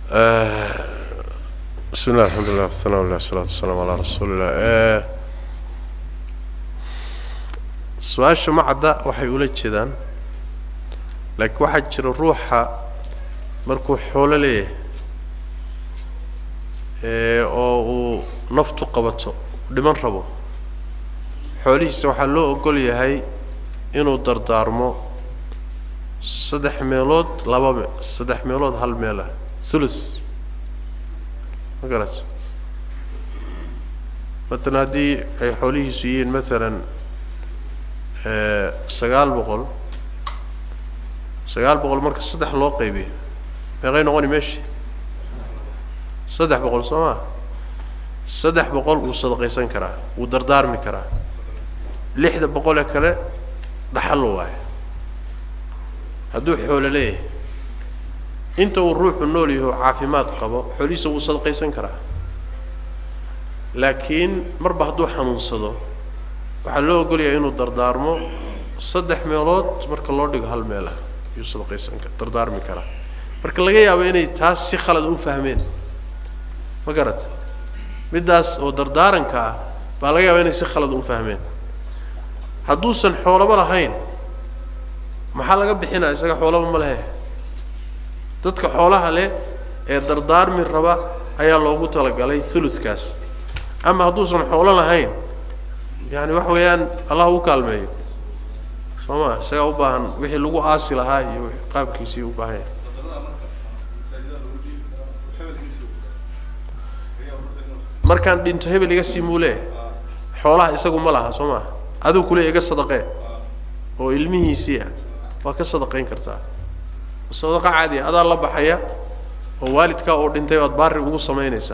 bismi illah alxamdulilah wasanaa lilah wasalaatu wasalaamu calaa rasuulillah su-aasha macadda waxay ula jeedaan laakiin waxaa jira ruuxa markuu xoolo leeyahay oo uu naftu qabato dhiman rabo xoolihiisa waxaa loo ogol yahay inuu dardaarmo saddex meelood laba me saddex meelood hal meel ah thuluth ma garat matalan haddii ay xoolihiisu yihiin matalan sagaal boqol sagaal boqol marka saddex loo qaybiyo meeqay noqoni meeshii saddex boqol soo maa saddex boqol wuu sadaqaysan karaa wuu dardaarmi karaa lixda boqolee kale dhaxal waayo hadduu xoolo leeyahay inta uu ruuxu nool yaho caafimaad qabo xoolihiisa wuu sadaqaysan karaa laakiin marba hadduu xanuunsado waxaa loo ogolyahay inuu dardaarmo saddex meelood marka loo dhigo hal meel ah ayuu sadaqaysan ka dardaarmi karaa marka laga yaabo inay taas si khalad u fahmeen ma garat middaas oo dardaaranka ah baa laga yaaba inay si khalad u fahmeen hadduusan xoolaba lahayn maxaa laga bixinaya isaga xoolaba ma lehe dadka xoolaha leh ee dardaarmi raba ayaa loogu talagalay thuludkaas ama hadduusan xoolo lahayn yani waxa weeyaan allah u kaalmeeyo soo ma isagaa u baahan wixii lagu aasi lahaa iyo qaabkiisii u baahan yahay markaan dhinto hebel iga sii muule xoolaha isagu ma laha soo maa adigu kule iga sadaqee oo ilmihiisii ah waa ka sadaqayn kartaa sadaqa caadi adaa la baxaya oo waalidkaa oo dhintay baad baari ugu samaynaysaa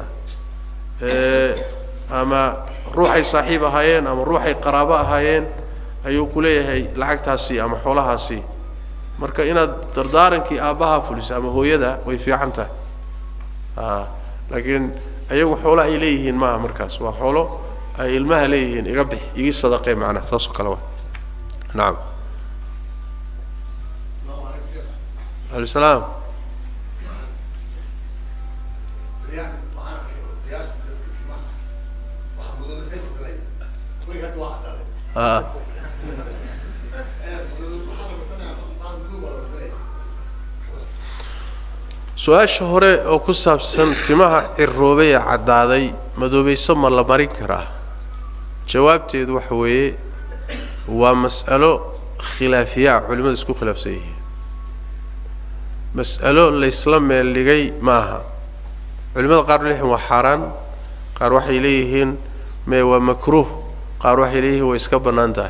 ama ruuxay saaxiib ahaayeen ama ruuxay qaraabo ahaayeen ayuu ku leeyahay lacagtaasi ama xoolahaasi marka inaad dardaarankii aabbaha fuliso ama hooyada way fiican tahay a laakiin ayagu xoolo ay leeyihiin maaha markaas waa xoolo ay ilmaha leeyihiin iga bix igi sadaqee macnaha saas oo kale wa nacam alay salaam a su-aasha hore oo ku saabsan timaha ciroobay ee caddaaday madoobayso ma la marin karaa jawaabteedu waxa weeye waa mas'alo khilaafiyaa culimmadu isku khilaafsan yihiin mas'alo laysla meel dhigay ma aha culimada qaar leeyihiin waa xaaraan qaar waxay leeyihiin me waa makruuh qaar waxay leeyihiin way iska bannaan tahay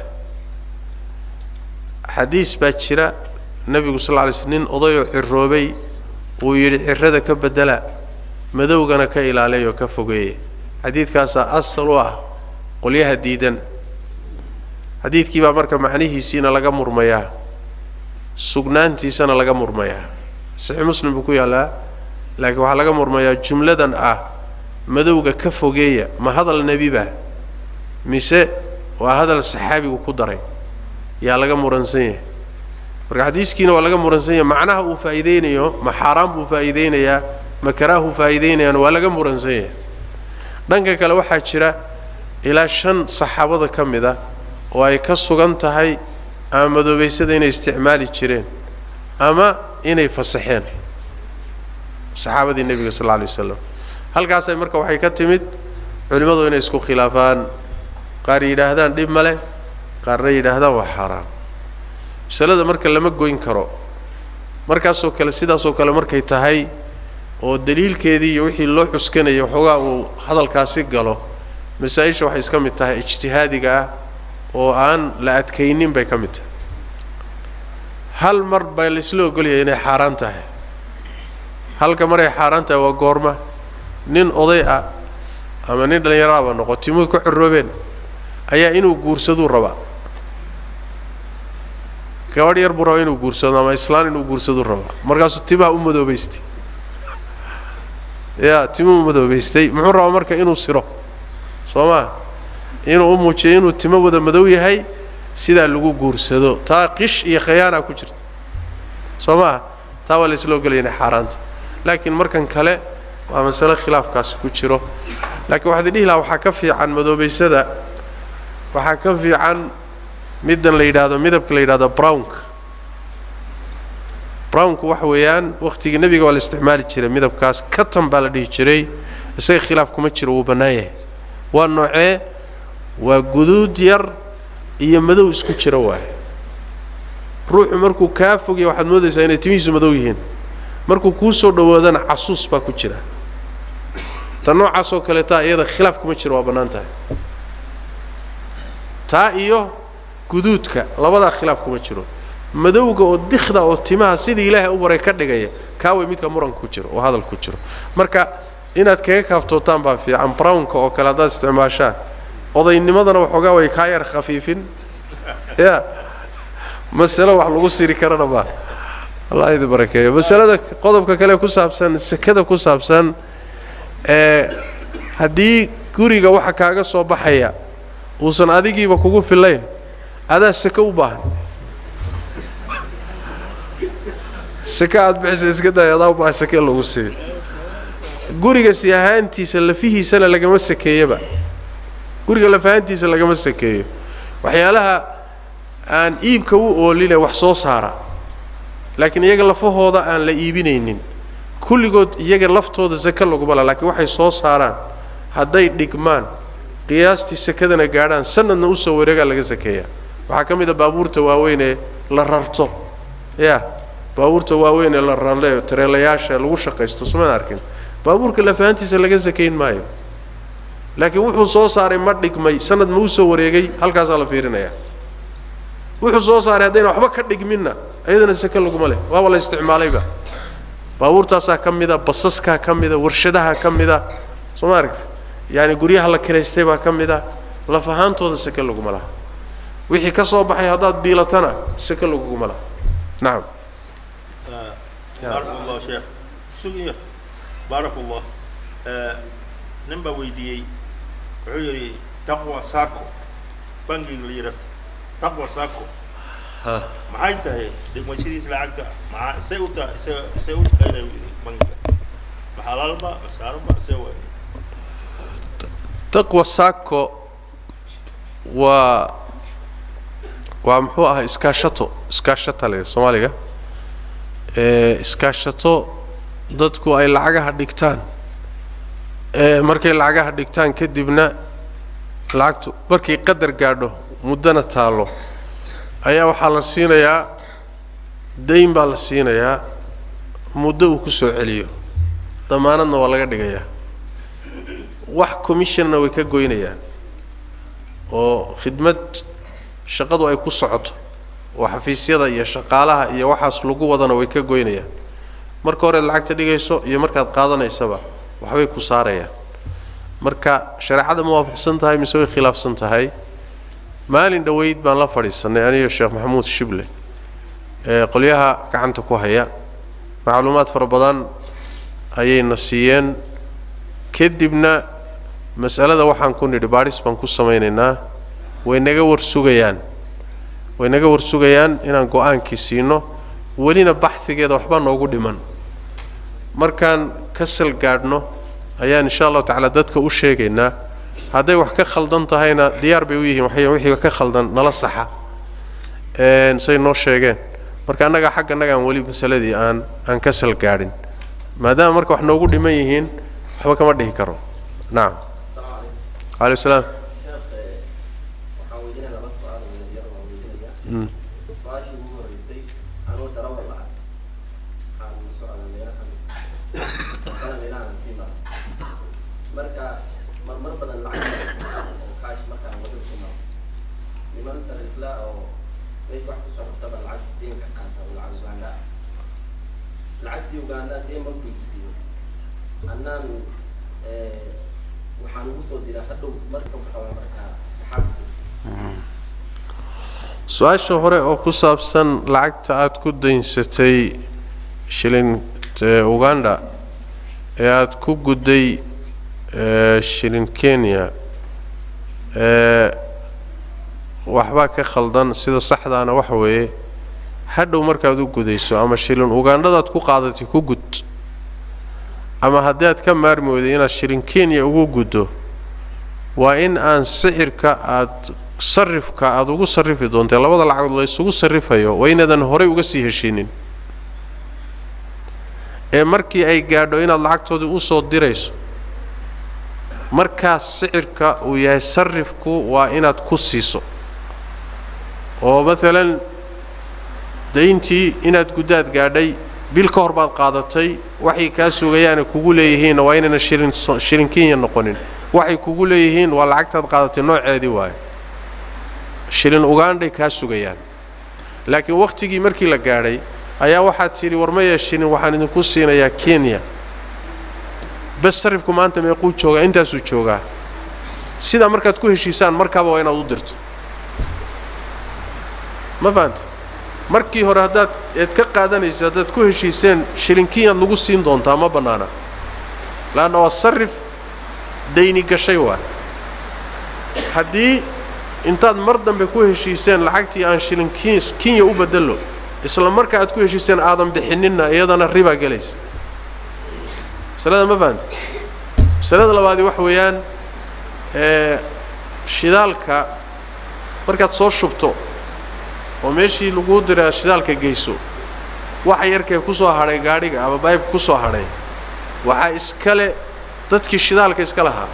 xadiis baa jira nebigu sal lla lay sl nin odayoo ciroobay uu yidhi cirada ka beddela madowgana ka ilaaleeyoo ka fogeeye xadiidkaasaa asal u ah qolyaha diidan xadiidkii baa marka macnihiisiina laga murmayaa sugnaantiisana laga murmayaa saxiix muslim buu ku yaallaa laakiin waxaa laga murmayaa jumladan ah madowga ka fogeeya ma hadal nebiba mise waa hadal saxaabigu ku daray yaa laga muransan yahay marka xadiiskiina waa laga muransan yahay macnaha uu faa'iideynayo ma xaaraan buu faa'iideynayaa ma karaahu faa'iideynayaan waa laga muransan yahay dhanka kale waxaa jira ilaa shan saxaabada ka mid a oo ay ka sugan tahay ama madoobaysada inay isticmaali jireen ama inay fasaxeen saxaabadii nebiga sal alla alay wasalam halkaasay marka waxay ka timid culimmadu inay isku khilaafaan qaar yidhaahdaan dhib ma leh qaarna yidhaahdaan waa xaaraan masalada marka lama goyn karo markaasoo kale sidaasoo kale markay tahay oo daliilkeedii iyo wixii loo cuskanaya waxoogaa uu hadalkaasi galo masaa-isha waxay iska mid tahay ijtihaadiga ah oo aan la adkaynin bay ka mid tahay hal mar baa laysla ogolyahay inay xaaraan tahay halka maray xaaraan tahay waa goorma nin oday ah ama nin dhallinyaraaba noqo timuhu ka xoroobeen ayaa inuu guursaduu rabaa gabadh yar buu rabaa inuu guursado ama islaan inuu guursaduu rabaa markaasuu timaha u madoobaystay ya timuhu madoobaystay muxuu rabaa marka inuu siro soo maa inuu u muujiyo inuu timo wada madow yahay sidaa lagu guursado taa qish iyo khayaana ku jirta soo maaha taa waa laysla ogolaya inay xaaraanta laakiin markan kale waa masale khilaafkaasi ku jiro laakiin waxaad idhihi lahaa waxaa ka fiican madoobaysada waxaa ka fiican middan la yidhaahdo midabka la yidhahdo brownka brownku waxa weeyaan wakhtigii nebiga waa la isticmaali jiray midabkaas katan baa la dhihi jiray isaga khilaaf kuma jiro wuu bannaan yahay waa noocee waa guduud yar iyo madow isku jira waaye ruuxu markuu kaa fogya waxaad moodaysaa inay timihiisu madow yihiin markuu kuu soo dhowaadana casuus baa ku jira ta noocaas oo kaleeta iyada khilaaf kuma jiro waa bannaan tahay taa iyo guduudka labadaa khilaaf kuma jiro madowga oo dikhda oo timaha sidii ilaahay u baray ka dhigaya kaa way midka muranka ku jiro oo hadal ku jiro marka inaad kaga kaaftootaan baa fiican brownka oo kale haddaad isticmaashaan odaynimadana waxoogaa way kaa yar khafiifin ya masale wax lagu siri karana ma allah idin barakeeyo masalada qodobka kale ku saabsan sekada ku saabsan ee haddii guriga waxa kaaga soo baxaya uusan adigiiba kugu filayn adaa seke u baahan seke aada bixisa iska day adaa u baahan seke lagu siiyo guriga si ahaantiisa lafihiisana lagama sakeeyaba guriga lafahaantiisa lagama sakeeyo waxyaalaha aan iibka u ooline wax soo saara laakiin iyaga lafahooda aan la iibinaynin kulligood iyaga laftooda sake laguma la laakiin waxay soo saaraan hadday dhigmaan qiyaastii sakadana gaadhaan sanadna usoo wareegaa laga sakeeyaa waxaa ka mid a baabuurta waaweyn ee la rarto ya baabuurta waaweyn ee la rarle tareelayaasha lagu shaqaysto sumaan arkin baabuurka lafahantiisa laga sakayn maayo laakiin wuxuu soo saaray ma dhigmay sanad ma usoo wareegay halkaasaa la fiirinayaa wuxuu soo saaray haddayna waxba ka dhigminna iyadana sake laguma leh waaba la isticmaalayba baabuurtaasaa ka mida basaskaa ka mida warshadaha ka mida soo ma aragti yaani guryaha la kiraystay baa ka mida laf ahaantooda sake laguma laha wixii ka soo baxay haddaad biilatana sake laguguma laha nacam baarak allah sheekh sugiyo baarak allah nin baa weydiiyey wuxuu yidhi taqwa saco bangiga la yidha taqwa saco maxay tahay dhigmashadiis lacagta maxaa say u tahay se say u shaqaynaya yidhi bangiga maxalaalba masaaranba se waay taqwa saco waa waa muxuu ahaa iskaashato iskaashata le soomaaliga ee iskaashato dadku ay lacagaha dhigtaan ee markay lacagaha dhigtaan kadibna lacagtu markay qadar gaadho muddana taallo ayaa waxaa la siinayaa dayn baa la siinayaa muddo uu ku soo celiyo damaanadna waa laga dhigayaa wax commissionna way ka goynayaan oo khidmad shaqadu ay ku socoto oo xafiisyada iyo shaqaalaha iyo waxaas lagu wadana way ka goynayaan marka horead lacagta dhigayso iyo markaad qaadanaysaba waxbay ku saarayaan marka shareecada ma waafaqsan tahay mise way khilaafsan tahay maalin dhoweyd baan la fadhiisanay aniyo sheekh maxamuud shible ee qolyaha gacanta ku haya macluumaad fara badan ayayna siiyeen kadibna mas'alada waxaan ku nidhi baadhis baan ku samaynaynaa way naga warsugayaan way naga warsugayaan inaan go-aankii siino welina baxhigeeda waxbaa noogu dhiman markaan ka sal gaadhno ayaan insha allahu tacaala dadka u sheegaynaa hadday wax ka khaldan tahayna diyaar bay u yihiin waxay wixii ka khaldan nala saxa say noo sheegeen marka annaga xagga annagaan weli masaladii aan aan ka sal gaadhin maadaama marka wax noogu dhiman yihiin waxba kama dhihi karo nacam aleykum salaam Mm. su-aashii ugu horeysay anuu darawal ah waxaan u socdaa meelahan sana meelahan sii mara marka marmar badan lacag oo kaash markaan wadada ku maro niman sarifla oo meesha wax ku sarriftaba lacag deenka qaata oo lacag uganda ah lacagtii uganda deen markuu siiyo annaan waxaan ugu soo diraa hadhow marka waxaa markaa maxaabsi su-aasha hore oo ku saabsan lacagta aada ku daynsatay shilin uganda ee aada ku gudday shilin kenya ee waxbaa ka khaldan sida saxdaana waxa weeye hadhow markaad u gudayso ama shilin ugandhadaad ku qaadatay ku gud ama haddaad ka maarmi weyday inaad shilin kenya ugu guddo waa in aan sicirka aad sarifka aada ugu sarrifi doontee labada lacagood la isugu sarrifayo waa inaadan horay uga sii heshiinin ee markii ay gaadho inaad lacagtoodii u soo dirayso markaas sicirka uu yahay sarifku waa inaad ku siiso oo maalan dayntii inaad guddaad gaadhay bil ka hor baad qaadatay waxay kaa sugayaana kugu leeyihiinna waa inayna shilin shilin kenya noqonin waxay kugu leeyihiin waa lacagtaad qaadatay nooceedii waayo shilin ugandhay kaa sugayaan laakiin wakhtigii markii la gaadhay ayaa waxaad tidhi war maya shilin waxaan idinku siinayaa kenya bes sarifku maanta meequu joogaa intaasuu joogaa sidaa markaad ku heshiisaan markaaba waa inaad u dirto ma fahanta markii hore haddaad eed ka qaadanaysa haddaad ku heshiiseen shilin kenyaad lagu siin doontaa ma bannaana laanna waa sarif dayni gashay waay haddii intaad mar dambe ku heshiiseen lacagtii aan shilin kenya u bedelo isla marka aad ku heshiiseen aadan bixininna iyadana ribaa gelaysa masalada ma fahanta masalada labaadi waxa weeyaan ee shidaalka markaad soo shubto oo meeshii laguu diraa shidaalka geyso waxa yarkee ku soo hadhay gaadhiga ama baybka ku soo hadhay waxaa iskale dadkii shidaalka iska lahaa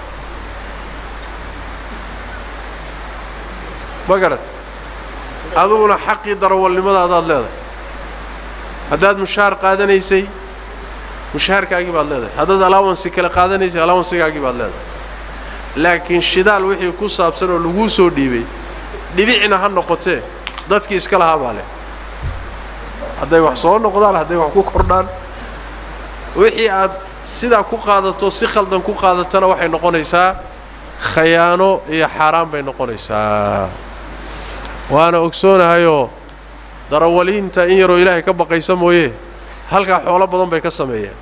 ma garat adiguna xaqii darawalnimadaadaad leedahay haddaad mushaar qaadanaysay mushaharkaagii baad leedahay haddaad alaawansi kale qaadanaysay alaawansigaagii baad leedahay laakiin shidaal wixii ku saabsan oo laguu soo dhiibay dhibicna ha noqotee dadkii iska lahaa baa leh hadday wax soo noqdaan hadday wax ku kordhaan wixii aad sidaa ku qaadato si khaldan ku qaadatana waxay noqonaysaa khayaano iyo xaaraan bay noqonaysaa waana ogsoonahayoo darawaliinta in yaroo ilaahay ka baqaysa mooye halkaa xoolo badan bay ka sameeyeen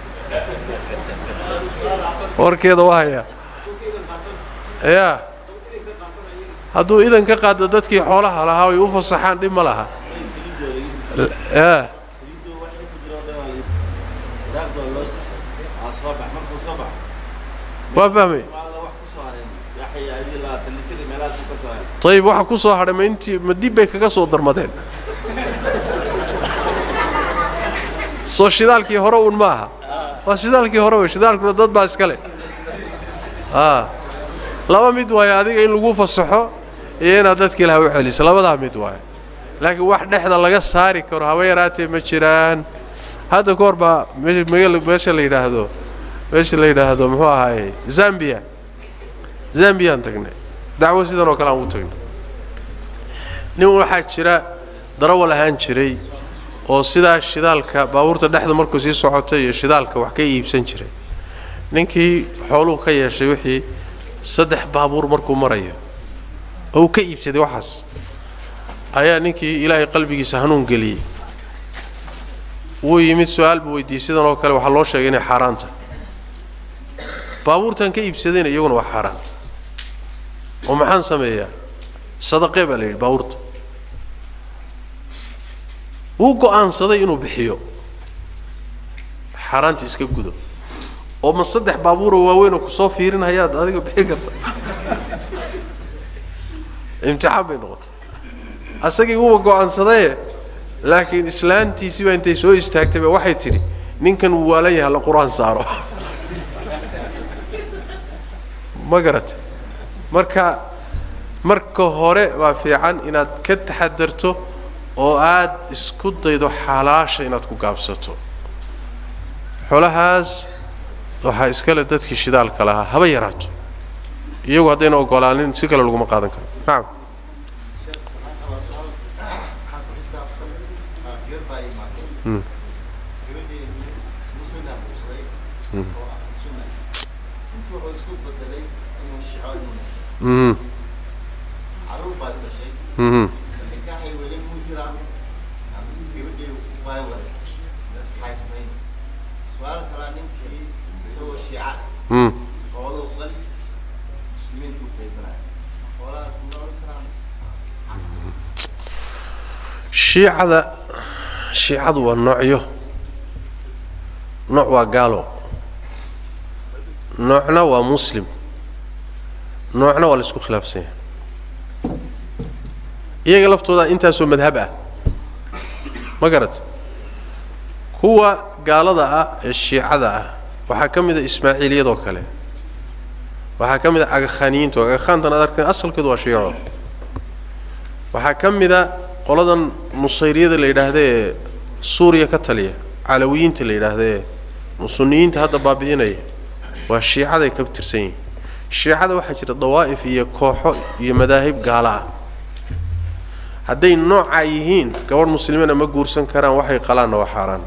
warkeeda waa hayaa yaa hadduu idan ka qaado dadkii xoolaha lahaa ay u fasaxaan dhib ma laha yaa waa fahmay ayib waxa ku soo hadhay ma intii ma dib bay kaga soo darmadeen soo shidaalkii hore uun maaha waa shidaalkii hore wey shidaalkuna dad baa iska leh a laba mid waayo adiga in lagu fasaxo iyo inaad dadkii laha u celiso labadaa mid waayo laakiin wax dhexda laga saari karo haba yaraatee ma jiraan hadda ka hor baa meesha la yidhaahdo meesha la yidhaahdo muxuu ahaaye zambia zambiyaan tagnay dacwo sidan oo kale aan u tagnay nin waxaa jira darawal ahaan jiray oo sidaa shidaalka baabuurta dhexda markuu sii socotay iyo shidaalka wax ka iibsan jiray ninkii xooluhu ka yeeshay wixii saddex baabuur markuu marayo oo uu ka iibsaday waxaas ayaa ninkii ilaahay qalbigiisa hanuun geliyey wuu yimid su-aal buu weydiiyey sidan oo kale waxaa loo sheegay inay xaaraan tahay baabuurtan ka iibsadayna iyaguna waa xaaraan oo maxaan sameeyaa sadaqee baa la yidhi baabuurta wuu go'aansaday inuu bixiyo xaaraanta iska gudo oo ma saddex baabuuroo waaweynoo kusoo fiirinhayaad adiga bixin karta imtixaan bay noqotay asagii wuuba go'aansadaye laakiin islaantiisii baa intay soo istaagtay ba waxay tidhi ninkan wuu waalan yahay la qur-aan saaro ma garata marka marka hore waa fiican inaad ka taxadarto oo aad isku daydo xalaasha inaad ku gaabsato xolahaas waxaa iskale dadkii shidaalka lahaa haba yaraato iyagu haddayna ogolaanin si kale laguma qaadan karo nacam Mm. Mhm. Mhm. Mm. shiicada shiicadu waa noocyo nooc waa gaalo noocna waa muslim noocna waa la isku khilaafsan yahay iyaga laftooda intaasoo madhab ah ma garat kuwa gaalada ah ee shiicada ah waxaa ka mid a ismaaciiliyadoo kale waxaa ka mid a agakhaniyiinto agakhaantan ad arkan asalkeedu waa shiico waxaa ka mid a qoladan nusayriyada la yidhaahda ee suuriya ka taliya calawiyiinta la yidhaahda ee suniyiinta hadda baabi'inaya waa shiicaday ka tirsan yihiin shiicada waxaa jira dawaa'if iyo kooxo iyo madaahib gaala ah hadday noocaa yihiin gabadh muslimana ma guursan karaan waxay qalaanna waa xaaraan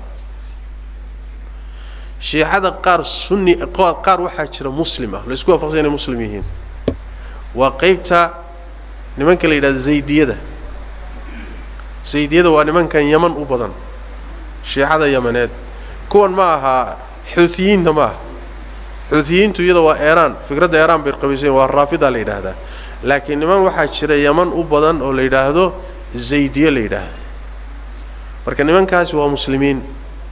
shiicada qaar sunni qaar waxaa jira muslim ah la isku waafaqsan inay muslim yihiin waa qeybta nimanka la yidhahdo zaydiyada zaydiyada waa nimankan yaman u badan shiicada yamaneed kuwan ma aha xuutiyiinta ma aha xuutiyiintu iyada waa eeraan fikradda eeraan bay qabaysayen waa raafida la yidhaahdaa laakiin niman waxaa jira yaman u badan oo la yidhaahdo zaydiye la yidhaahdo marka nimankaasi waa muslimiin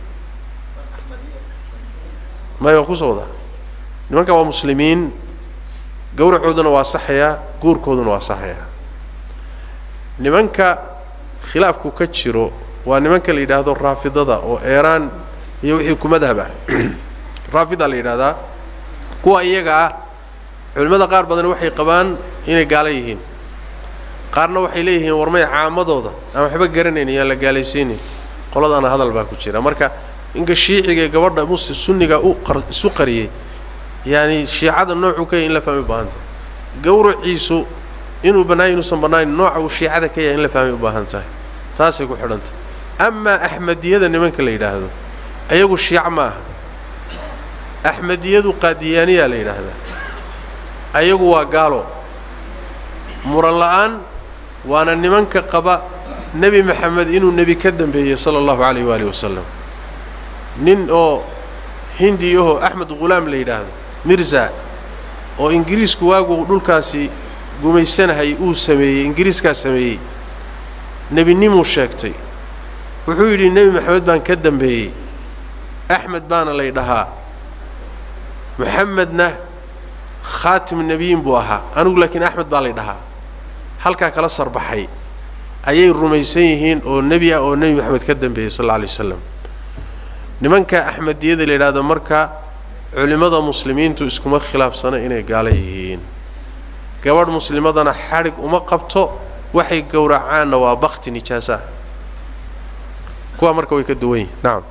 maya waa kusoo wadaa nimanka waa muslimiin gowracooduna waa saxayaa guurkooduna waa saxayaa nimanka khilaafku ka jiro waa nimanka la yidhaahdo raafidada oo eeraan iyo wixii ku madhab ah raafida la yidhahdaa kuwa iyaga ah culimmada qaar badan waxay qabaan inay gaalo yihiin qaarna waxay leeyihiin warmay caamadooda aan waxba garanayn iyaan la gaalaysiinin qoladaana hadal baa ku jira marka inka shiiciga ee gabadha muslim sunniga u qar isu qariyey yaani shiicada noocuu ka yahay in la fahmay u baahanta gowraciisu inuu bannaayo inuusan bannayn nooca uu shiicada ka yahay in la fahmay u baahan tahay taasay ku xidhan tahay amaa axmediyada nimanka la yidhaahdo ayagu shiic ma aha axmediyadu qaadiyaaniyaa la yidhaahdaa ayagu waa gaalo muran la'aan waana nimanka qaba nebi maxamed inuu nebi ka dambeeyey sala allahu calayh waaalih wasalam nin oo hindi ahoo axmed ghulaam la yidhaahdo mirza oo ingiriisku waagu dhulkaasi gumaysanahay uu sameeyey ingiriiskaa sameeyey nebinimuu sheegtay wuxuu yidhi nebi maxamed baan ka dambeeyey axmed baana lay dhahaa maxamedna khaatim nebiyin buu ahaa anigu laakiin axmed baa lay dhahaa halkaa kala sarbaxay ayay rumaysan yihiin oo nebi ah oo nebi maxamed ka dambeeyey sal alla alay wasalam nimanka axmediyada la yidhaahdo marka culimmada muslimiintu iskuma khilaafsana inay gaalo yihiin gabadh muslimadana xadhig uma qabto waxay gowracaanna waa bakti nijaasaah kuwa marka way ka duwan yihin nacam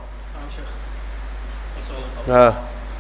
a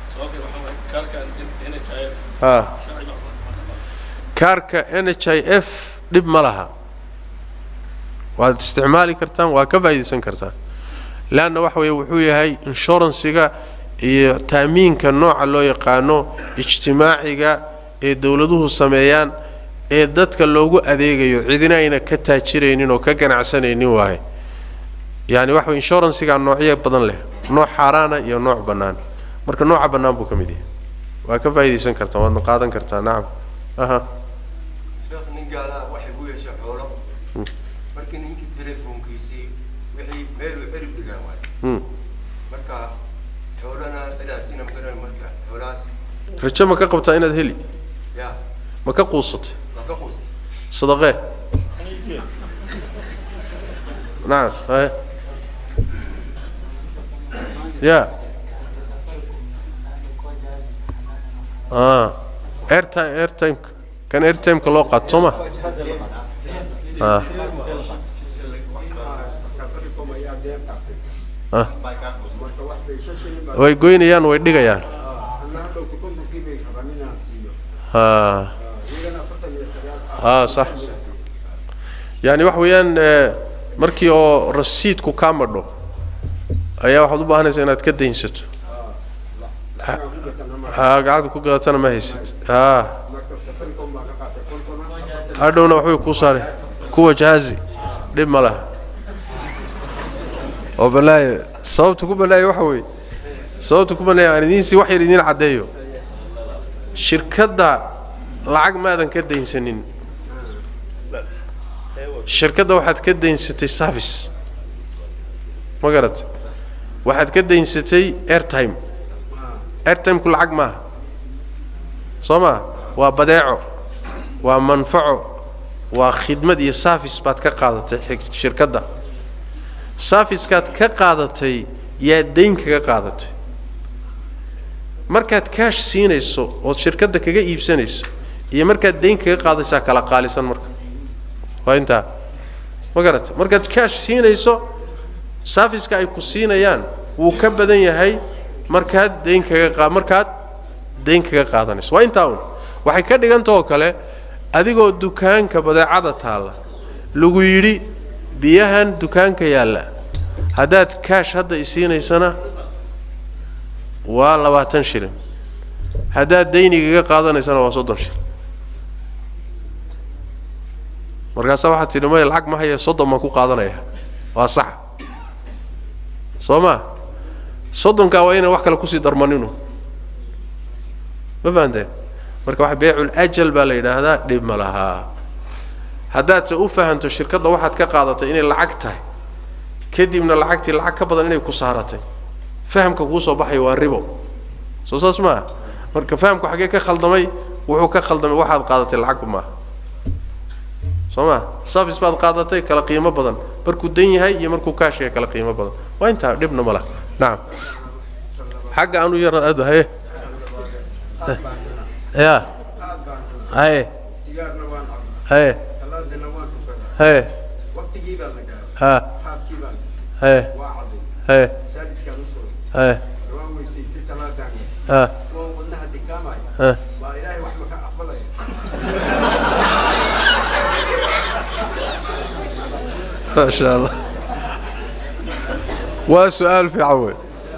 a kaarka n h i f dhib ma laha waad isticmaali kartaan waa ka faa'iidaysan kartaan leanna waxa weeye wuxuu yahay inshuransiga iyo taamiinka nooca loo yaqaano ijtimaaciga ee dowladuhu sameeyaan ee dadka loogu adeegayo cidina ayna ka taajiraynin oo ka ganacsanaynin waaye yaani waxa weye inshuransigaa noocyo badan leh nooc xaaraana iyo nooc bannaan marka nooca bannaan buu ka mid yahay waa ka faa'iidaysan kartaa waadna qaadan kartaa nacam aha sheekh nin gaalaha waxay ku yeeshay xoolo markii ninkii telefoonkiisii wixii meeluu cirib dhigaan waay mm. marka xoolana cidaasina magaran marka xoolahaas rajo ma ka qabtaa inaad heli ya ma ka quusatay waa ka quustay sadaqee nacam haye ya a airtime airtimeka kan airtimeka loo qaato soo ma a a way goynayaan way dhigayaan ha a sax yani waxa weeyaan eh, markii oo rasiidku kaa madho ayaa waxaad u baahanaysaa inaad ka daynsato ha gacanta ku gadatana ma haysat ha hadhowna waxbay kuu saare kuwa jaazi dhib ma laha oo balaayo sababta ku balaayo waxa weeye sababta ku balaayo aan idiin sii wax yar idiin caddeeyo shirkadda lacag maadan ka daynsanin shirkadda waxaad ka daynsatay service ma garat waxaad ka daynsatay airtime airtimeku lacag maaha soo maa waa badeeco waa manfaco waa khidmad iyo saafis baad ka qaadatay xig- shirkadda saafiskaad ka qaadatay yaa dayn kaga qaadatay markaad kaash siinayso ood shirkadda kaga iibsanayso iyo markaad dayn kaga qaadaysaa kala qaalisan marka waa intaa ma garata markaad kaash siinayso saafiska ay ku siinayaan wuu ka badan yahay markaad dayn kaga qa markaad dayn kaga qaadanayso waa intaa un waxay ka dhiganta oo kale adigoo dukaanka badeecada taalla lagu yidhi biyahan dukaanka yaalla haddaad kaash hadda isiinaysana waa labaatan shilin haddaad daynigaga qaadanaysana waa soddon shilin markaasaa waxaad tidhi maya lacag ma haya soddon baan ku qaadanaya waa sax soo ma soddonkaa waa inaan wax kale kusii darmaninu ma fahanteen marka wax beecul ajal baa la yidhaahdaa dhib ma lahaa haddaadse u fahanto shirkadda waxaad ka qaadatay inay lacag tahay kadibna lacagtii lacag ka badan inay ku saaratay fahamka kuu soo baxaya waa ribo soo saas maaha marka fahamku xaggee ka khaldamay wuxuu ka khaldamay waxaad qaadatay lacagba maaha soo ma safis baad qaadatay kala qiimo badan markuu dan yahay iyo markuu kaash yahay kala qiimo badan waa intaa dhibna ma laha nacam xagga aanu yara aad haye ya haye sigaarna waan cabnaa haye salaadina waan tukanaa haye waqtigii baa la gaaray ha xaabkii baan haye waa caday haye masaajidkaan usoo haye waan weysaystay salaadaan ha waan wadnaha dikaamaya ha waa ilaahay wax maka aqbalaya ما شاء الله وسؤال في عوي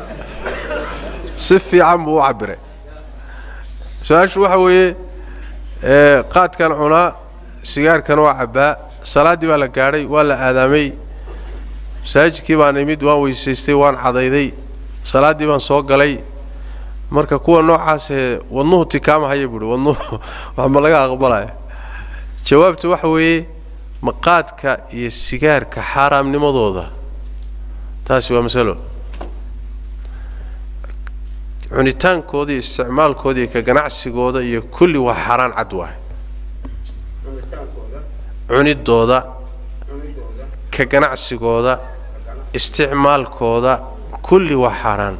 سف في عم وعبره سؤال شو حوي قاد كان عنا سيجار كان وعبا صلاة دي ولا قاري ولا آدمي masaajidkii baan imid waan weysaystay waan cadayday salaaddii baan soo galay marka kuwa noocaasee wadnuhu tikaamahaya buuhi wadnuhu wax ma laga aqbalaya jawaabta waxa weeye maqaadka iyo sigaarka xaaraamnimadooda taasi waa masalo cunitaankooda iyo isticmaalkooda iyo ka ganacsigooda iyo kulli waa xaaraan cad waay cunitaankooda cunidooda cunidooda ka ganacsigooda isticmaalkooda kulli waa xaaraan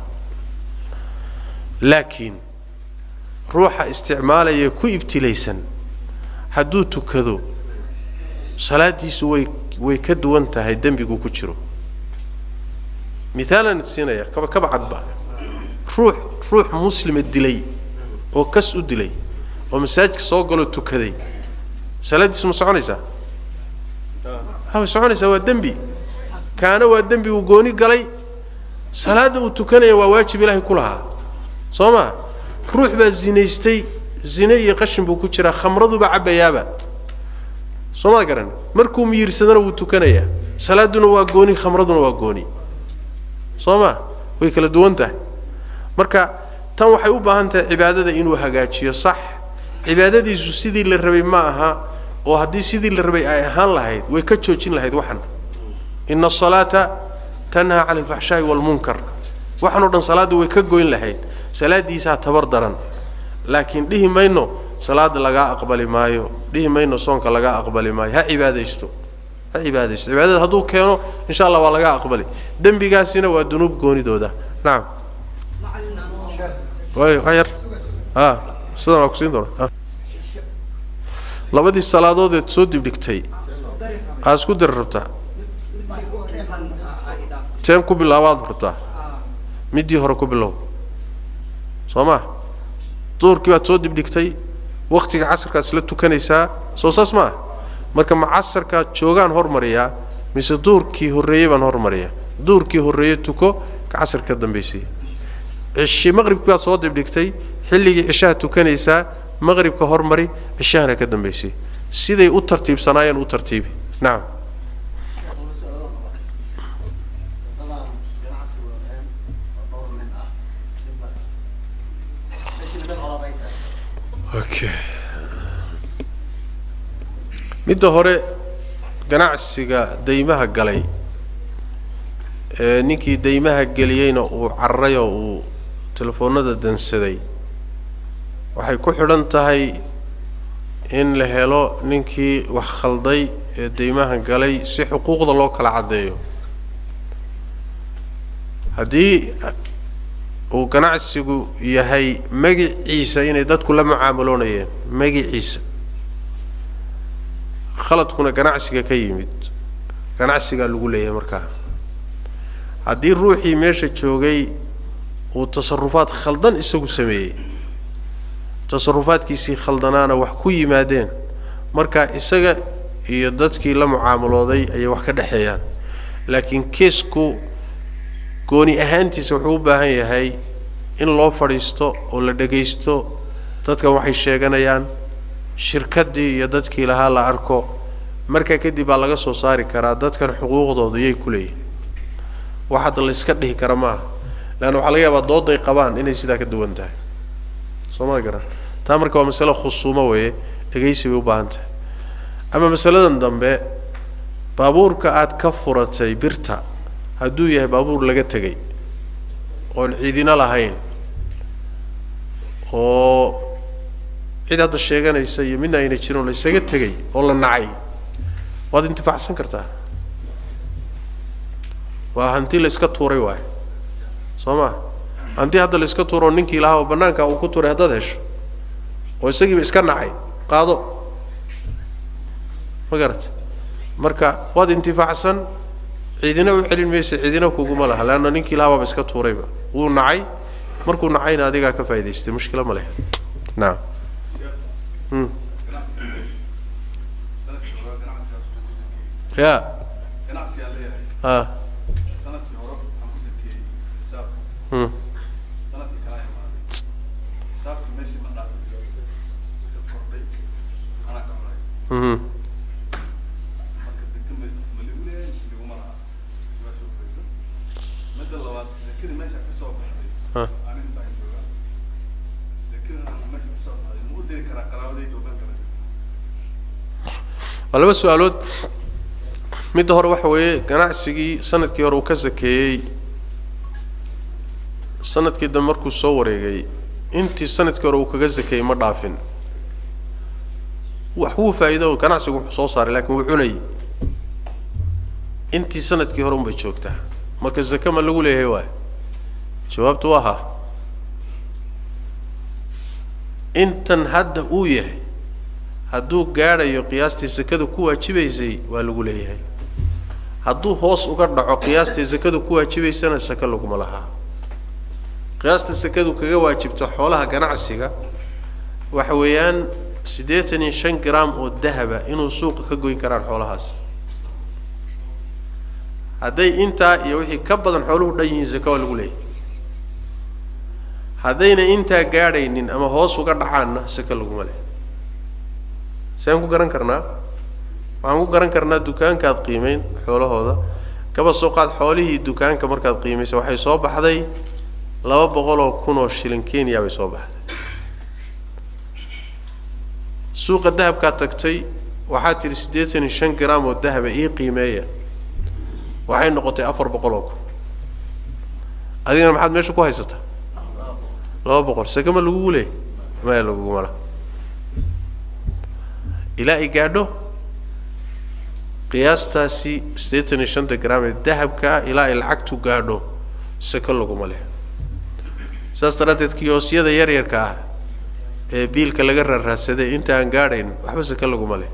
laakiin ruuxa isticmaalaya ku ibtilaysan hadduu tukado salaadiisu way way ka duwan tahay dembigu ku jiro mithaalan siinaya kaba kaba cadba ruux ruux muslima dilay oo kas u dilay oo masaajidka soo galoo tukaday salaaddiisu ma soconaysaa ha way soconaysaa waa dembi kaana waa dembi uu gooni galay salaadda uu tukanaya waa waajib ilaahay ku lahaa soo ma ruux baa zinaystay zine iyo qashin buu ku jiraa khamraduba cabbayaaba soo ma garan markuu miyirsadana wuu tukanayaa salaaduna waa gooni khamraduna waa gooni soo ma way kala duwan tahay marka tan waxay u baahan tahay cibaadada inuu hagaajiyo sax cibaadadiisu sidii la rabay ma aha oo haddii sidii la rabay ay ahaan lahayd way ka joojin lahayd waxan ina asalaata tanhaa cani alfaxshaa'i waalmunkar waxan oo dhan salaadda way ka goyn lahayd salaaddiisaa tabar daran laakiin dhihi mayno salaada lagaa aqbali maayo dhihi mayno soonka lagaa aqbali maayo ha cibaadaysto ha cibaadaysto cibaadada hadduu keeno insha allah waa laga aqbali dembigaasina waa dunuub goonidooda nacam way wax yar a sidan waa ku siin doona a labadii salaadood eed soo dibdhigtay aa isku diri rabtaa teen ku bilaabaad rabtaa middii hore ku bilow soo ma duhurkii baad soo dibdhigtay waktiga casarkaad isla tukanaysaa soo saas ma ah marka ma casarkaad joogaan hormariyaa mise duhurkii horreeyey baan hormariyaa duhurkii horreeye tuko ka casar ka dambaysiiya cishi maqribkii baad soo dibdhigtay xilligii cishaha tukanaysaa maqribka hormari cishahana ka dambaysiiya siday u tartiibsanaayeen u tartiibi nacam okay midda hore ganacsiga daymaha galay ee ninkii daymaha geliyeyna uu cararay oo uu telefoonada dansaday waxay ku xidhan tahay in la helo ninkii wax khalday ee deymaha galay si xuquuqda loo kala caddeeyo haddii uu ganacsigu yahay magiciisa inay dadku la mucaamaloonayeen magiciisa khaladkuna ganacsiga ka yimid ganacsigaa lagu leeyahay markaa haddii ruuxii meesha joogay uu tasarufaad khaldan isagu sameeyey tasarufaadkiisii khaldanaana wax ku yimaadeen marka isaga iyo dadkii la mucaamalooday ayay wax ka dhexeeyaan laakiin keesku gooni ahaantiisa wuxuu u baahan yahay in loo fadhiisto oo la dhagaysto dadkan waxay sheeganayaan shirkaddii iyo dadkii lahaa la arko markaa kadib baa laga soo saari karaa dadkan xuquuqdooda yay ku leeyihin wax hadda la iska dhihi kara maaha leanna waxaa laga yaabaa dooday qabaan inay sidaa ka duwan tahay soo ma garan taa marka waa masale khusuumo weeye dhegaysi bay u baahan tahay ama masaladan dambe baabuurka aad ka furatay birta hadduu yahay baabuur laga tegay oon ciidina lahayn oo cid hadda sheeganaysa iyo midna ayna jirin oo la isaga tegay oo la nacay waad intifaacsan kartaa waa hanti la iska tuuray waayo soo ma hanti hadda la iska tuuro ninkii lahaa oo bannaanka uu ku tuuray haddaad hesho oo isagiiba iska nacay qaado ma garata marka waad intifaacsan ciidina u celin maysa ciidina kuguma laha leanna ninkii lahaa baaba iska tuurayba wuu nacay markuu nacayna adigaa ka faa'idaystay mushkila ma lehed nacam mm. ya ganacsigaan leeyahay ah sanadkii hore waxaan ku sakeeyey xisaabta mm. sanadkii kala imaaday xisaabtii meeshii ma dhaafin wixii kordhay anaa ka cunay mhm marka zake ma ma ligu leeyahay mise liguma laha su-aasha u fayso midda labaad zakadii meesha ka soo baxday ah ani intaan jooga zakadana meesha ka soo baxday ma u diri karaa qaraabadayda oo meel kala jirta waa laba su-aalood midda hore waxa weeye ganacsigii sanadkii hore uu ka sakeeyey sanadkii dambe markuu soo wareegay intii sanadkii hore uu kaga sakeeyey ma dhaafin wax wuu faa'iido ganacsigu wuxuu soo saaray laakiin wuu cunayay intii sanadkii hore unbay joogtaa marka zake ma lagu leeyahay waay jawaabtu waa ha intan hadda uu yahay hadduu gaadhayo qiyaastii sakadu ku waajibaysay waa lagu leeyahay hadduu hoos uga dhaco qiyaastii sakadu ku waajibaysana sake laguma lahaa qiyaasta sakadu kaga waajibto xoolaha ganacsiga waxa weeyaan siddeetan iyo shan gram oo dahaba inuu suuqa ka goyn karaan xoolahaas hadday intaa iyo wixii ka badan xooluhu dhan yihiin sake waa lagu leeyahay haddayna intaa gaadhaynin ama hoos uga dhacaanna sake laguma leeyahay saan ku garan karnaa waxaan ku garan karnaa dukaankaad qiimeyn xoolahooda kaba soo qaad xoolihii dukaanka markaad qiimaysa waxay soo baxday laba boqol oo kun oo shilin kenya bay soo baxday suuqa dahabkaad tagtay waxaad tidhi siddeetan iyo shan gram oo dahaba ii qiimeeya waxay noqotay afar boqol oo kun adigana maxaad meesha ku haysataa laba boqol sake ma lagugu leeyay maya laguguma laha ilaa ay gaadho qiyaastaasi siddeetan iyo shanta gram ee dahabka ah ilaa ay lacagtu gaadho sake laguma leh saas daraaddeed kiyoosyada yaryarka ah ee biilka laga raarraadsaday inta aan gaadhayn waxba sake laguma leh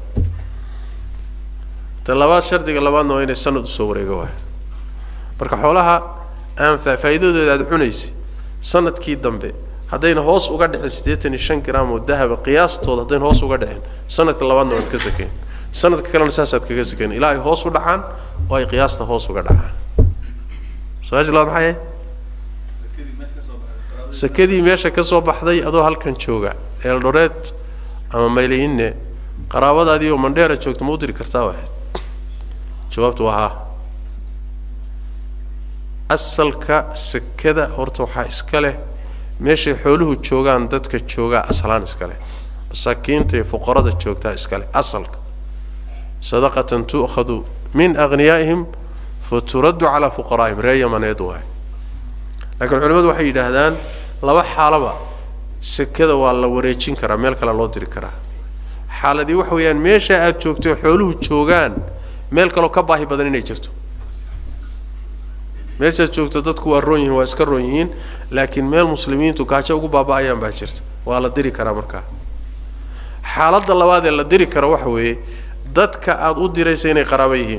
ta labaad shardiga labaadna waa inay sanad usoo wareega waay marka xoolaha aan faa- faa'iidadooda aada cunaysa sanadkii dambe haddayna hoos uga dhicin siddeetan iyo shan gram oo dahaba qiyaastooda haddayna hoos uga dhicin sanadka labaadna waad ka sakeen sanadka kalena saasaad kaga sakeen ilaa ay hoos u dhacaan oo ay qiyaasta hoos uga dhacaan su-aasha labaad maxay ahayd zakadii meesha ka soo baxday qaraabadayda sakadii meesha ka soo baxday adoo halkan jooga eeldhoreed ama maylayinne qaraabadaadii oo mandheera joogta ma u diri kartaa waahayd jawaabtu waa haa asalka sakada horta waxaa iska leh meeshay xooluhu joogaan dadka joogaa aslaan iska leh masaakiinta iyo fuqarada joogtaa iska leh asalka sadaqatan tu'khadu min aghniyaa'ihim faturaddu calaa fuqaraa'ihim ree yamaneed waay laakiin culimmadu waxay yidhaahdaan laba xaalaba sekada waa la wareejin karaa meel kale loo diri karaa xaaladii waxa weeyaan meesha aad joogtay xooluhu joogaan meel kaloo ka baahi badan inay jirto meeshaad joogto dadku waa roon yihiin waa iska roon yihiin laakiin meel muslimiintu gaajo ugu baaba'ayaan baa jirta waa la diri karaa markaa xaaladda labaad ee la diri karo waxa weeye dadka aada u diraysa inay qaraabo yihiin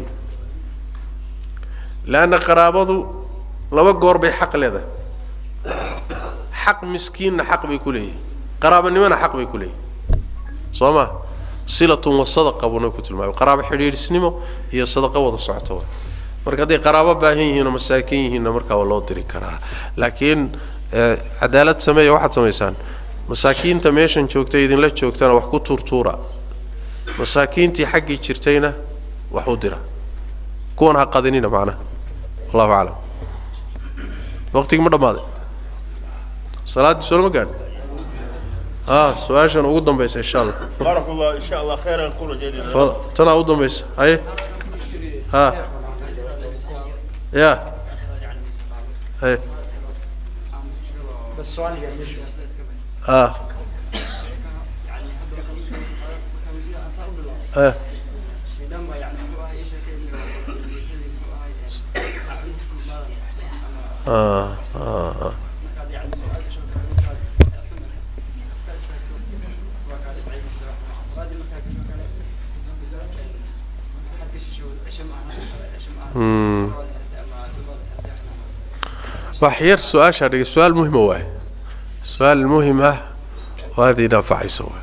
leanna qaraabadu laba goor bay xaq leedahay xaq miskiinna xaq bay ku leeyihin qaraabanimona xaq bay ku leeyihin soo ma silatun wa sadaqa buu nabi ku tilmaamay qaraabo xidhiidhisnimo iyo sadaqa wada socoto wa marka hadday qaraabo baahan yihiin oo masaakiin yihiinna markaa waa loo diri karaa laakiin cadaalad sameeya waxaad samaysaan masaakiinta meeshan joogtay idinla joogtana wax ku tuurtuura masaakiintii xaggii jirtayna wax u dira kuwan ha qadinina macnaha allahu aclam waqtigii ma dhammaaday salaaddii soo lama gaadhin ah su-aashan ugu dambaysa insha allah بارك الله إن شاء الله خيرا كل جديد fa tanaa ugu dambaysa haye ha ya haye بس سؤال يعني مش ah eh ah ah ah Hmm. wax yar su-aashaa dhigay su-aal muhima waaye su-aal muhim ah oo aada ii naanfacaysa waay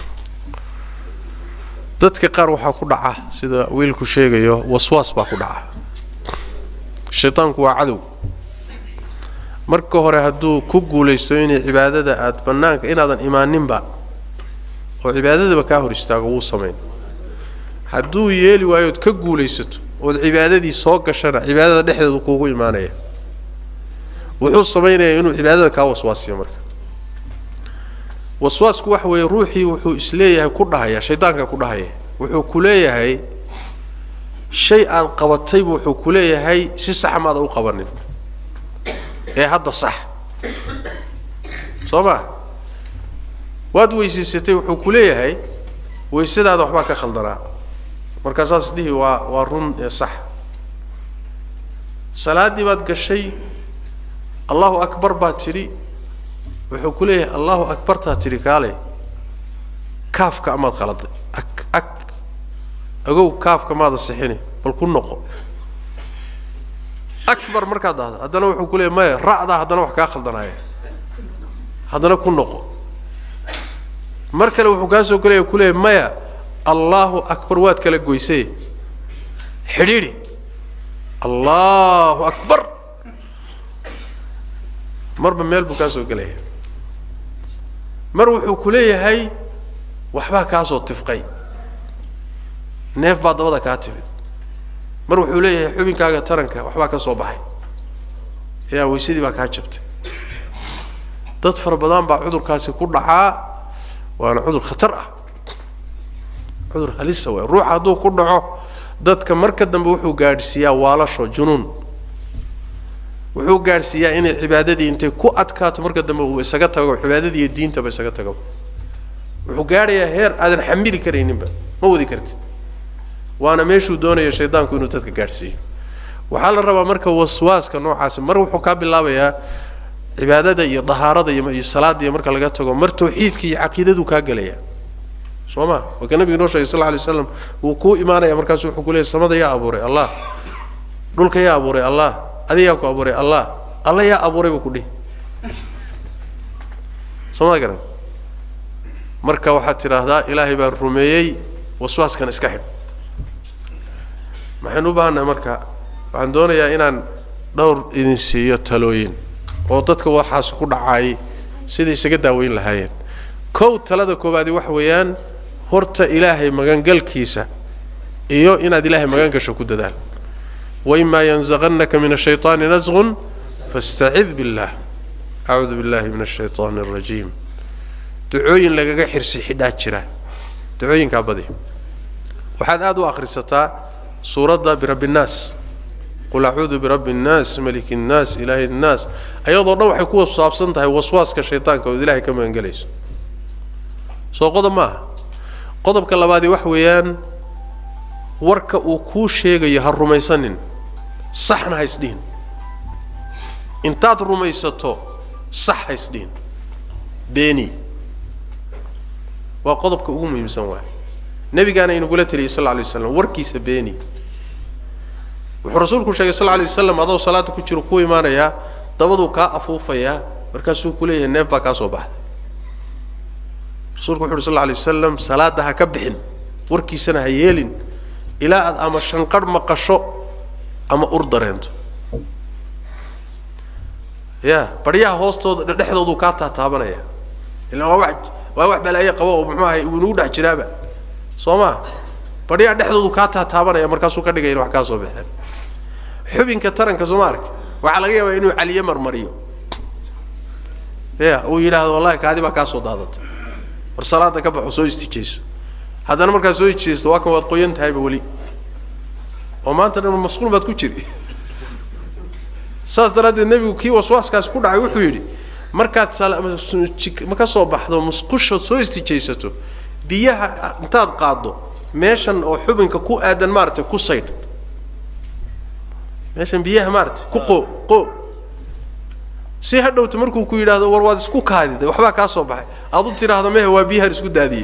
dadka qaar waxaa ku dhaca sida wiilku sheegayo waswaas baa ku dhaca shaydaanku waa cadow marka hore hadduu ku guulaysto inay cibaadada aada bannaanka inaadan imaaninba oo cibaadadaba kaa hor istaago wuu samayn hadduu yeeli waayo ood ka guulaysato ood cibaadadii soo gashana cibaadada dhexdeedu kuugu imaanaya wuxuu samaynayaa inuu cibaadada kaa waswaasiyo marka waswaasku waxa weeye ruuxii wuxuu isleeyahay ku dhahaya shaydaanka ku dhahaya wuxuu ku leeyahay shay aad qabataybu wuxuu ku leeyahay si sax maada u qabanin ee hadda sax soo ma waad weysaysatay wuxuu ku leeyahay weysadaada waxbaa ka khaldanaa markaa saas dhihi waa waa run ee sax salaaddii baad gashay allahu akbar baad tidhi wuxuu ku leeyahay allahu akbartaa tidhi kaale kaafka amaad qaladay ak ak agow kaafka maada sixini bal ku noqo akbar markaad dhahdo haddana wuxuu ku leeyahay maya ra'daa haddana wax kaa khaldanaya haddana ku noqo mar kale wuxuu kaa soo gelaya ku leeyahay maya allahu akbar waad kala goysay xidhiidhi allahu akbar marba meel buu kaa soo gelaya mar wuxuu ku leeyahay waxbaa kaa soo tifqay neef baa dabada kaa timid mar wuxuu leeyahay xubinkaaga taranka waxbaa ka soo baxay yaa weysadii baa kaa jabtay dad fara badan baa cudurkaasi ku dhacaa waana cudur khatar ah cudur halisa waay ruuxa hadduu ku dhaco dadka marka dambe wuxuu gaadhsiiyaa waalasho junuun wuxuu gaadhsiiyaa inay cibaadadii intay ku adkaato marka dambe uu isaga tago cibaadadii iyo diintaba isaga tago wuxuu gaadhayaa heer aadan xamili karayninba ma wadi kartid waana meeshuu doonaya shaydaanku inuu dadka gaadhsiiyo waxaa la rabaa marka waswaaska noocaasi mar wuxuu kaa bilaabayaa cibaadada iyo dahaarada iyo iyo salaada iyo marka laga tago mar tawxiidka iyo caqiidadu kaa gelaya soo ma waa ka nabiga noo sheegay sal lla alay waslam wuu kuu imaanaya markaasu wuxuu ku leeyay samada yaa abuuray allah dhulka yaa abuuray allah adiga yaa ku abuuray allah alla yaa abuuray buu ku dhihi soo ma garan marka waxaad tidhaahdaa ilaahay baan rumeeyey waswaaskan iska xidh maxaynu u baahannahay marka waxaan doonayaa inaan dhowr idin siiyo talooyin oo dadka waxaas ku dhacaay siday isaga daaweyn lahaayeen kow talada koowaadi waxa weeyaan horta ilaahay magangalkiisa iyo inaad ilaahay magan gasho ku dadaal waimaa yanzaqannaka min ashayطaani nasqun fastacid billah acuudu billahi min ashayطaani alrajiim ducooyin lagaga xirsi xidhaa jira ducooyinkaa badi waxaad aada u akhrisataa suuradda birabbi nnaas qul acuudu birabbi innaas maliki innaas ilaahi innaas ayadoo dhan waxay ku saabsan tahay waswaaska shaytaanka ood ilaahay ka magangelayso soo qodob ma aha qodobka labaadi wax weeyaan warka uu kuu sheegayo ha rumaysanin saxna ha isdhihin intaad rumaysato sax ha isdhihin beeni waa qodobka ugu muhiimsan waay nebigaana inagula teliyay sal lla alay waslam warkiisa beeni wuxuu rasuulku sheegay sal lla alay wasalam adoo salaada ku jiro ku imaanayaa dabaduu kaa afuufayaa markaasuu ku leeyahay neef baa kaa soo baxday rasuulku wuxu uhi sal lla alay wasalam salaadda ha ka bixin warkiisana ha yeelin ilaa aad ama shanqarh maqasho ama ur dareento ya baryaha hoostooda dhexdooduu kaa taataabanaya ila waa wax waa wax balaaye qabo oo muxuu ahay uu inagu dhex jiraaba soo ma baryaha dhexdoodu kaa taataabanaya markaasuu ka dhigaya in wax kaa soo baxeen xubinka taranka soo ma ark waxaa laga yaabaa inuu caliye marmariyo ya uu yidhaahdo wallahi kaadi baa kaa soo daadatay war salaada ka baxo soo istijayso haddana markaad soo istijaysto waa kan waad qoyan tahayba weli oo maanta dhan masquul baad ku jiri saas daraaddeed nebigu kii waswaaskaas ku dhacay wuxuu yidhi markaad ma ka soo baxdo musqusha soo istijaysato biyaha intaad qaaddo meeshan oo xubinka ku aadan maaragtay ku saydh meeshan biyaha maaragtay ku qoo qoo si ha dhowto markuu ku yidhaahdo war waad isku kaadida waxbaa kaa soo baxay aad u tidhaahdo mehe waa biyahan isku daadiyey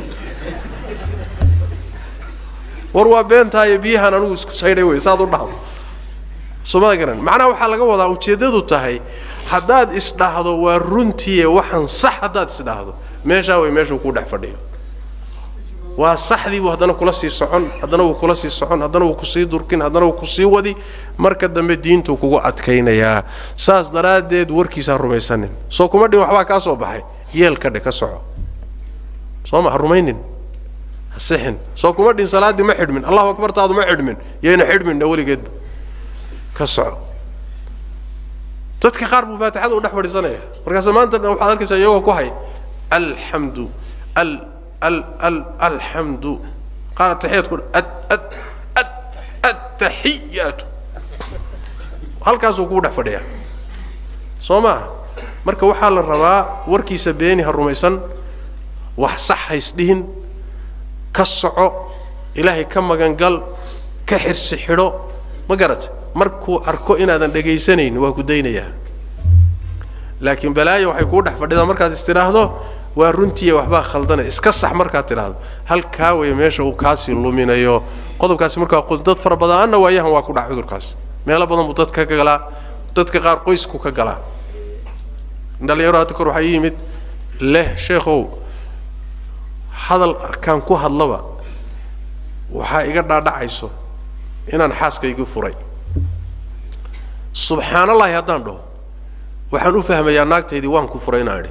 war waa beentaayo biyahan anugu isku saydhay wey saad u dhahdo soomada garan macnaha waxaa laga wadaa ujeeddadu tahay haddaad isdhahdo waa runtiiye waxaan sax haddaad isdhahdo meeshaa way meeshuu ku dhex fadhiyo waa saxdii buu haddana kula sii socon haddana wuu kula sii socon haddana wuu kusii durkin haddana wuu kusii wadi marka dambe diintuu kugu adkaynayaa saas daraaddeed warkiisa ha rumaysanin soo kuma dhin waxbaa kaa soo baxay yeel ka dhe ka soco soo ma ha rumaynin ha sixin soo kuma dhin salaaddii ma xidhmin allahu akbartaadu ma xidhmin yayna xidhminna weligeedba ka soco dadka qaar buu faatixada u dhex fadhiisanaya markaase maanta dhan waxaad arkaysaa iyagoo ku hay alxamdu al al al alxamdu qaar ataxiyaadku ad ad ad attaxiyaatu halkaasuu kugu dhex fadhiyaa soo maaha marka waxaa la rabaa warkiisa beeni ha rumaysan wax sax haysdhihin ka soco ilaahay ka magangal ka xirsi xidho ma garata markuu arko inaadan dhegaysanaynin waa ku daynayaa laakiin balaayo waxay kuu dhex fadhidaa markaad is tidhaahdo waa runtiiya waxbaa khaldanay iska sax markaad tidhaahdo halkaa weeye meesha uu kaasii luminayo qodobkaasi markaa dad fara badanna waayahan waa ku dhac cudurkaas meelo badan buu dadka ka galaa dadka qaar qoysku ka galaa dhalinyaro hadda kor waxaa ii yimid leh sheekhow hadal kaan ku hadlaba waxaa iga dhaadhacayso inaan xaaskaygi furay subxaanallahi haddaan dhaho waxaan u fahmayaa naagtaydii waan ku furay inaan idhi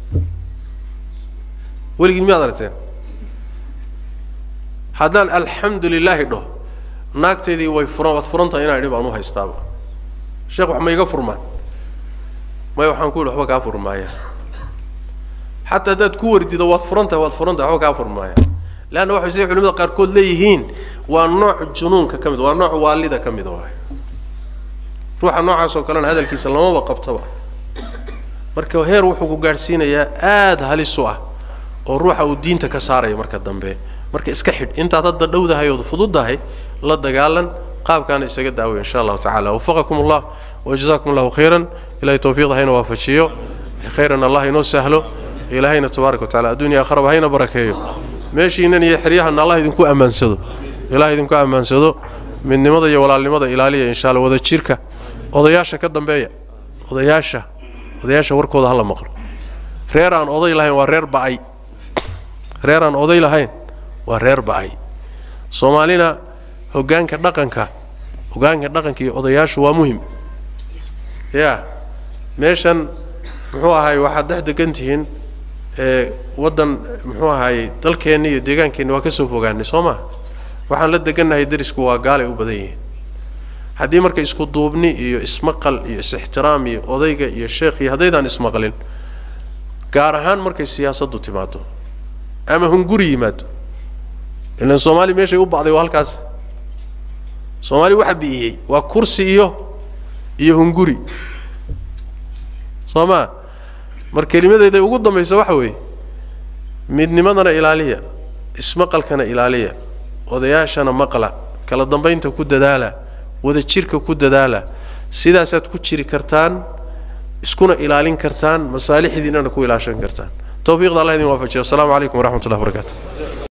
weligiin miyaad aragteen haddaan alxamdu lilaahi dhaho naagtaydii way furan waad furan tahay inaan idhi baan u haystaaba sheekh wax ma iga furmaan maya waxaan ku yidhi waxba kaa furmaaya xataa haddaad ku wardido waad furan tahay waad furan tahay waxba kaa furmaaya leanna waxay siday culimada qaarkood leeyihiin waa nooc junuunka ka mid waa nooc waalida ka mida waay ruuxa noocaas oo kalena hadalkiisa lamaba qabtaba marka heer wuxuu ku gaadhsiinayaa aada halis u ah oo ruuxa uu diinta ka saaraya marka dambe marka iska xidh intaad hadda dhowdahay ood fududdahay la dagaalan qaabkaana isaga daaway insha allahu tacala wafaqakum allah wajazakum allahu khayran ilahay tawfiiqda hayna waafajiyo khayran allah inoo sahlo ilaahayna tabaaraka wa tacala adduunya akharaba hayna barakeeyo meeshiinan iyo xeryahana allah idinku ammaansado ilaah idinku ammaansado midnimada iyo walaalnimada ilaaliya insha alla wada jirka odayaasha ka dambeeya odayaasha odayaasha warkooda hala maqlo reer aan oday lahayn waa reer ba'ay reer aan oday lahayn waa reer ba'ay soomaalina hoggaanka dhaqanka hoggaanka dhaqanka iyo odayaashu waa muhim ya meeshan muxuu ahaay waxaad dhex degan tihiin ee waddan muxuu ahaayey dalkeenni iyo deegaankeenni waa ka soo fogaanay soo maa waxaan la degannahay darisku waa gaalay u badan yihiin haddii marka isku duubni iyo ismaqal iyo is-ixtiraam iyo odayga iyo sheekh iyo haddaydaan ismaqlin gaar ahaan markay siyaasaddu timaado ama hunguri yimaado ilan soomaali meeshay u bacday waa halkaas soomaali waxa bi'iyey waa kursi iyo iyo hunguri soo maa mar kelimadeeda ugu dambaysa waxa weeye midnimadana ilaaliya ismaqalkana ilaaliya odayaashana maqla kala dambaynta ku dadaala wada jirka ku dadaala sidaasaad ku jiri kartaan iskuna ilaalin kartaan masaalixdiinana ku ilaashan kartaan towfiiqda allah idin waafajiyo asalaamu calaykum waraxmat ullahi wabarakaatu